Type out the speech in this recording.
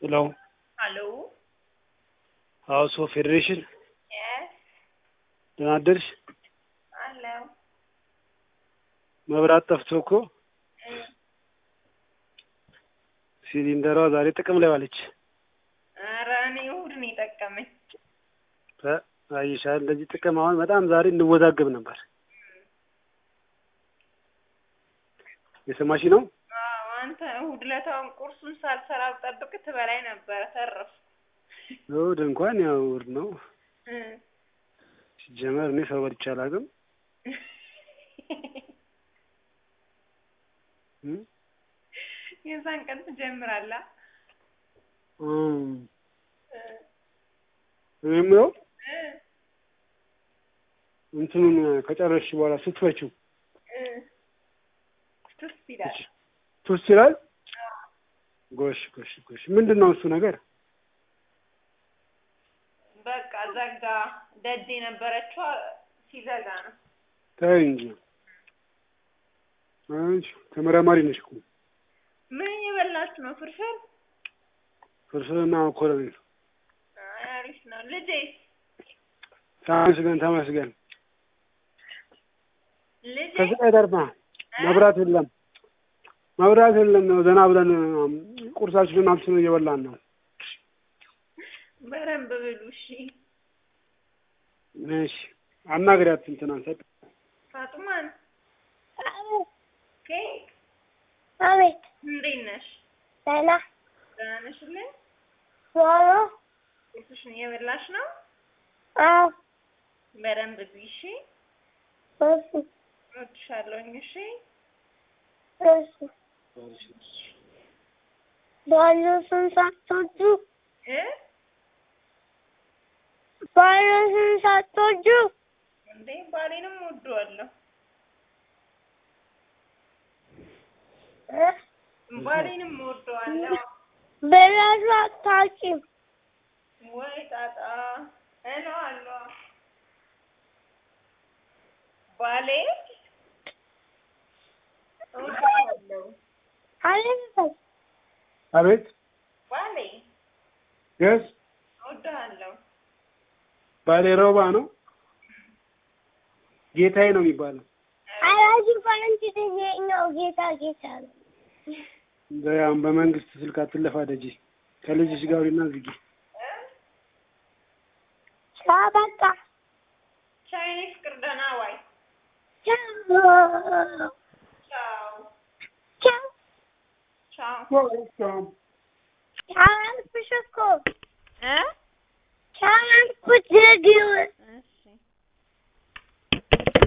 ሄሎ Hello. ሀውስ ኦፍ ፌዴሬሽን Yes. ደህና አደርሽ? Hello. መብራት ጠፍቶ እኮ ሲሊንደሯ ዛሬ ጥቅም ላይ ዋለች። ኧረ እኔ እሑድ ነው የጠቀመኝ። እ አይሻል እንደዚህ ጥቅም አሁን በጣም ዛሬ እንወዛገብ ነበር። የሰማሽ ነው? አዎ አንተ እሑድ ዕለታውን ቁርሱን ሳልሰራ ብጠብቅ ትበላይ ነበረ። ተረፍኩ። እሑድ እንኳን ያው እሑድ ነው እ ሲጀመር እኔ ሰው በልቼ አላውቅም። እ የዛን ቀን ትጀምራለህ። እም እ እኔ የምለው እ እንትኑን ከጨረስሽ በኋላ ስትፈችው እ ቱስ ይላል። ቱስ ይላል። ጎሽ ጎሽ ጎሽ ምንድን ነው እሱ ነገር? በቃ ዘጋ። ደጅ የነበረችዋ ሲዘጋ ነው። ተይ እንጂ አንቺ ተመራማሪ ነሽ እኮ ምን እየበላችሁ ነው? ፍርፍር? ፍርፍርና መኮረኒ ነው። አይ አሪፍ ነው። ልጄ ተመስገን ተመስገን። ልጄ ከስቃይ ተርፋ መብራት የለም መብራት የለም ነው ዘና ብለን ቁርሳችንን አብስለን እየበላን ነው። በደንብ ብሉ እሺ። እሺ አናግሪያት እንትናን ሰጥ ፋጡማን ኬክ አቤት እንዴት ነሽ? ደህና ደህና ነሽልኝ? ዶሮ ቁርስሽን እየበላሽ ነው? አዎ በደንብ ብይ እሺ። እሺ እወድሻለሁኝ እሺ። እሺ ባሉስን ሳትወዱ እ ባሉስን ሳትወዱ እንዴ ባሌንም ወደዋለሁ። እ ባሌንም ወደዋለሁ። ብላችሁ አታውቂም ወይ ጣጣ እለዋለሁ። ባሌ እወደዋለሁ። አለበት አቤት ባሌ የስ እወደዋለሁ። ባሌ ሮባ ነው ጌታዬ ነው የሚባለው። አራጅ ፈረንጅ ነው ጌታ ጌታ ነው በያም በመንግስት ስልክ አትለፋ ደጂ ከልጅሽ ጋር እና ዝጊ። ቻው በቃ ቻይኔ ፍቅር ደህና ዋይ። ቻው ቻው ቻው ቻው። ቻው ቻው አልኩሽ እኮ